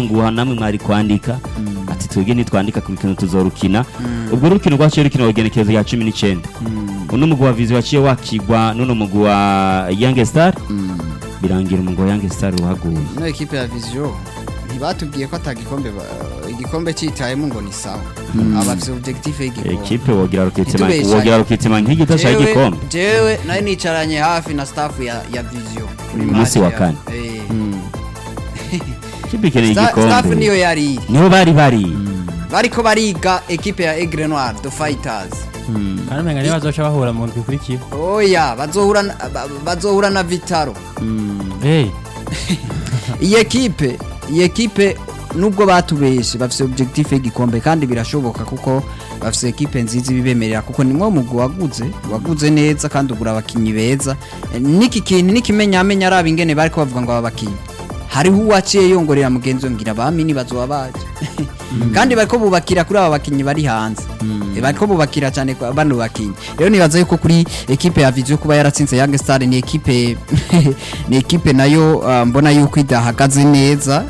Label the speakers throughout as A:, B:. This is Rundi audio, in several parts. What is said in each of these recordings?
A: nguha namwe mwari kwandika ati twebwe ntitwandika ku rukino tuzorukina ubwo rukino rwaciye rukina igenekerezo ya cumi n'icyenda uno mugwi wa vizi waciye wakigwa n'uno mugwi wa yange star birangira umugwi wa yange star uhaguye
B: ino ekipe ya viziyo ntibatubwiye ko atagikombe ba- igikombe cyitayemo ngo ni sawa abafite objectif y'igikombe
A: ekipe wogira rukitima
B: Ntitubeshanye.
A: wogira rukitima nk'igita cya
B: Jewe-
A: gikombe
B: jewe nari nicaranye hafi na staff ya ya viziyo kuri
A: Umunsi
B: match
A: wa
B: ya-
A: kane.
B: Eh.
A: ikipe ikeneye
B: Sta- staff
A: igikombe
B: niyo yari iri
A: niho bari bari
B: bariko bariga ekipe ya Aigle Noir the Fighters
C: kandi umenga niyo bazoca bahura mu ndwi ikurikiye
B: oya bazohura na- ba- bazohura na Vitaro
C: hey
B: iyi ekipe iyi ekipe nubwo batubeshe bafite objectif y'igikombe kandi birashoboka kuko bafite ekipe nziza ibibemerera kuko nimwo mugwi waguze waguze neza kandi ugura abakinyi beza Eh, n'iki kintu n'ikimenyamenya araba ingene bariko bavuga ngo aba bakinyi hariho uwaciye yongorera mugenzi we ngira bamini bazoba baje kandi bariko bubakira kuri aba bakinyi bari hanze Eh, bariko bubakira cyane kwa bano bakinyi rero nibaza yuko kuri ekipe ya Vision kuba yaratsinze Young Star ni ekipe ni ekipe nayo uh, mbona yuko idahagaze neza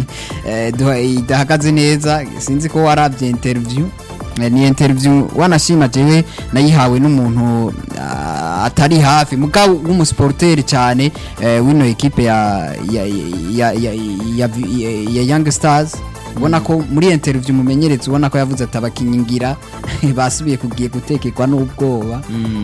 B: Eh, duha- idahagaze neza sinzi ko warabye interview Eh, ni interview wanashima jewe nayihawe n'umuntu ah, atari hafi mugabo w'umusporteri cyane eh, wino ekipe ya ya ya ya, ya, ya, ya Young Stars ubona ko muri iyo interview umumenyereza ubona ko yavuze ati abakinnyi ngira basubiye kugiye gutekekwa n'ubwoba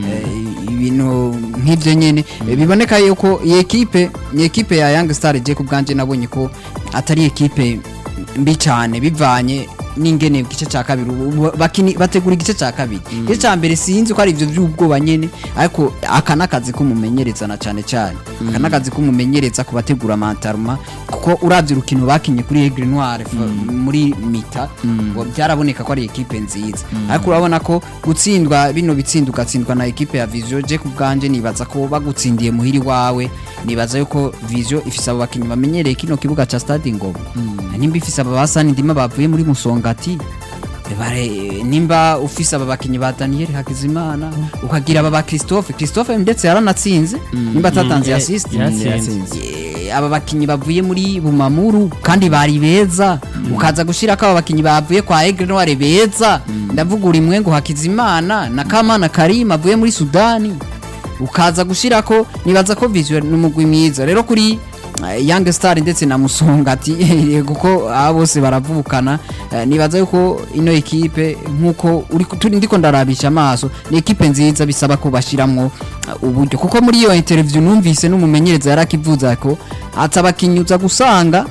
B: Eh, ibintu nk'ibyo nyine Eh, biboneka yuko iyi ekipe ni ekipe ya Young Star je ku bwanje nabonye ko atari ekipe mbi cyane bivanye n'ingene igice cya kabiri ubu bakini bategura igice cya kabiri igice cya mbere sinzi ko ari ibyo by'ubwoba nyine ariko aka n'akazi k'umumenyereza na cyane cyane aka n'akazi k'umumenyereza ku bategura amantaruma kuko urabye urukino bakinye kuri Aigle Noir fa- muri mita ngo byaraboneka ko ari ekipe nziza ariko urabona ko gutsindwa bino bitsinda ugatsindwa na ekipe ya Vision je ku bwanje nibaza ko bagutsindiye muhiri wawe nibaza yuko Vision ifise abo bakinyi bamenyereye kino kibuga ca Stade Ngoma nimba ifise aba basani ndima bavuye muri Musongati bare nimba ufise aba bakinyi ba Daniel Hakizimana ukagira aba ba Christophe Christophe ndetse yaranatsinze nimba atatanze
C: ya-
B: assist
C: yaratsinze.
B: Eh, aba bakinyi bavuye muri Bumamuru kandi bari beza ukaza gushira ko aba bakinyi bavuye kwa Aigle Noir beza ndavuga uri mwengo Hakizimana na Kamana Karim avuye muri Sudani ukaza gushira ko nibaza ko visual n'umugwi mwiza rero kuri eh, Young Star ndetse na Musongati kuko aba bose baravukana eh, nibaza yuko ino ekipe nkuko uri turi ndiko ndarabisha amaso ni ekipe nziza bisaba ko bashiramwo eh, uburyo kuko muri iyo interview numvise n'umumenyereza yarakivuza ko atabakinyuza gusanga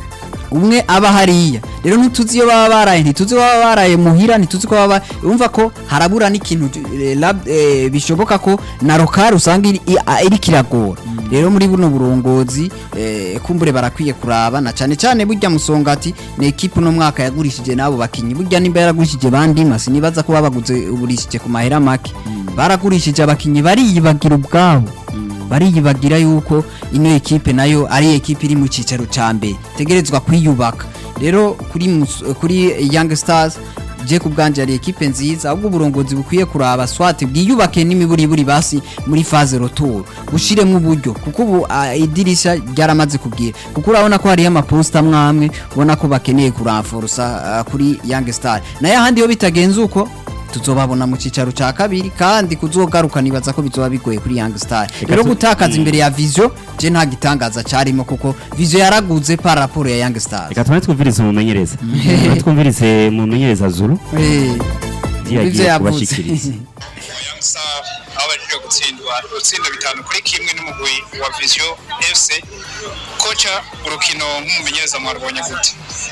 B: umwe aba hariya rero ntituzi iyo baba baraye ntituzi iyo baba baraye muhira ntituzi ko baba urumva ko harabura n'ikintu eh, lab- eh, bishoboka ko na rokari usanga iri- i- a- iriko iragora rero muri buno burongozi eh, kumbure barakwiye kuraba na cyane cyane burya musongati ni ekipe uno mwaka yagurishije n'abo bakinyi burya nimba yaragurishije bandima sinibaza ko babaguze ugurishije ku mahera make baragurishije abakinyi bariyibagira ubwabo bariyibagira yuko ino ekipe nayo ari ekipe iri mu cyicaro cya mbere tegerezwa kwiyubaka rero kuri Mus- kuri Young Stars je ku bwanje ari ekipe nziza ahubwo uburongozi bukwiye kuraba swati bwiyubake n'imiburiburi basi muri phase retour bushiremo uburyo kuko ubu ah, idirisha ryaramaze kubwira kuko urabona ko hariyo amaposta mwamwe ubona ko bakeneye kuranforsa ah, kuri Young Star nayo ahandi iyo bitagenze uko tuzobabona mu cicaro ca kabiri kandi kuzogaruka nibaza ko bizoba bigoye kuri Young Star rero
A: tu-
B: gutakaza imbere ya Vision je nta gitangaza carimo kuko Vision yaraguze par rapport ya Young Stars
A: reka tubanze twumvirize umumenyereza Tubanze twumvirize umumenyereza zuru
B: Eh,
A: ivyo
B: ivyo
A: yagiye
B: yavuze.
A: kubashikiriza
D: Young Star aho baje gutsindwa urutsinda bitanu kuri kimwe n'umugwi wa Vision FC koca urukino nk'umumenyereza mwarubonye gute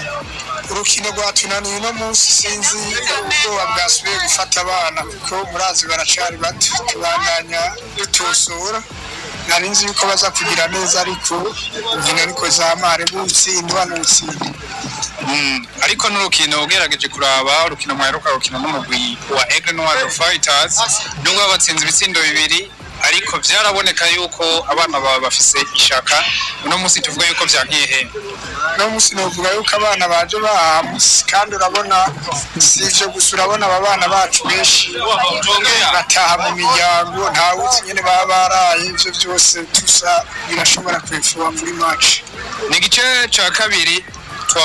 E: urukino rwatunaniye uno munsi sinzi ubwoba bwasubiye gufata abana kuko murazi baracari bato tubandanya dutosora nari nzi yuko baza kugira neza ariko inkino ariko zamare butsindwa n'utsinda
D: Mm, ariko n'urukino ugerageje kuraba urukino mwaheruka rukino n'umugwi wa Aigle Noir Fighters nubwo batsinze ibitsindo bibiri ariko byaraboneka yuko abana baba bafise ishaka uno munsi tuvuga yuko byankiye he
E: uno munsi novuga yuko abana baje bahamuse kandi urabona si ivyo gusa urabona aba bana bacu benshi bataha mu miryango ntawuzi nyene baba baraye ivyo vyose tusa birashobora kwefuwa muri match
D: ni igice cya kabiri